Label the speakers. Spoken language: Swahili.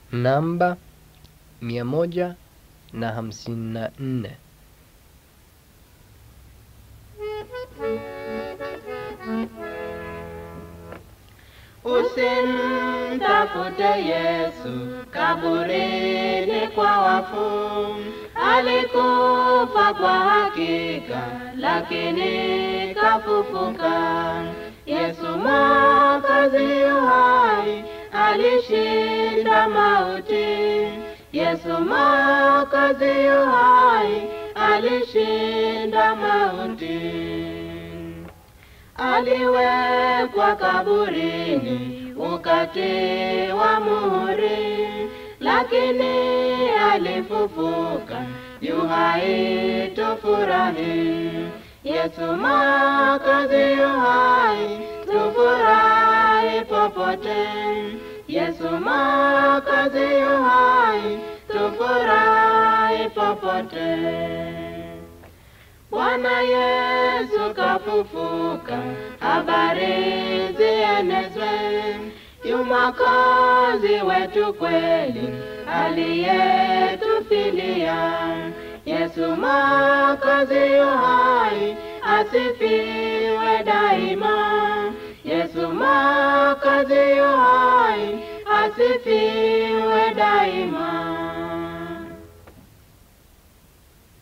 Speaker 1: namba mia moja na hamsini na nne.
Speaker 2: Usimtafute Yesu kaburini kwa wafu, alikufa kwa hakika, lakini kafufuka. Yesu Mwokozi yu hai, alishinda mauti. Yesu Mwokozi yu hai, alishinda mauti aliwekwa kaburini ukatiwa muhuri, lakini alifufuka, yu hai, tufurahi. Yesu Mwokozi yu hai, tufurahi popote. Yesu Mwokozi yu hai, tufurahi popote. Bwana Yesu kafufuka, habari zienezwe. Yu Mwokozi wetu kweli, aliyetufilia. Yesu Mwokozi yu hai, asifiwe daima. Yesu Mwokozi yu hai, asifiwe daima.